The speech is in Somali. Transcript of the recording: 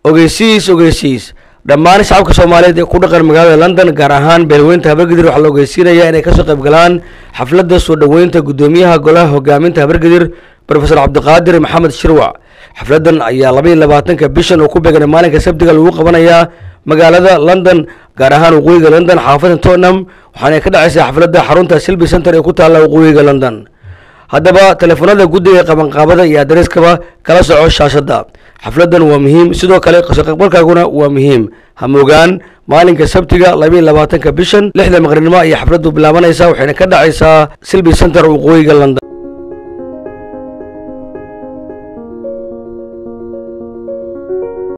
ogeysiis ogeysiis dhammaan shacabka soomaaliyeed ee ku dhaqan magaalada london gaar ahaan beelweynta habargedir waxaa la ogeysiinayaa inay kasoo qayb galaan xafladda soo dhoweynta guddoomiyaha golaha hogaaminta habargedir rofesor cabdiqaadir maxamed shirwac xafladdan ayaa labaiyo labaatanka bishan oo ku beegan maalinka sabtiga lagu qabanayaa magaalada london gaar ahaan waqooyiga london xaafadda tottenham waxaana ka dhacaysaa xafladda xarunta silby center ee ku taalla waqooyiga london haddaba teleefanada guddiga qabanqaabada iyo adareskaba kala soco shaashadda xafladdan waa muhiim sidoo kale kasoo qaybgalkaaguna waa muhiim hamoogaan maalinka sabtiga labaiyo labaatanka bishan lixda maqribnimo ayay xafladdu bilaabanaysaa waxayna ka dhacaysaa silby center waqooyiga london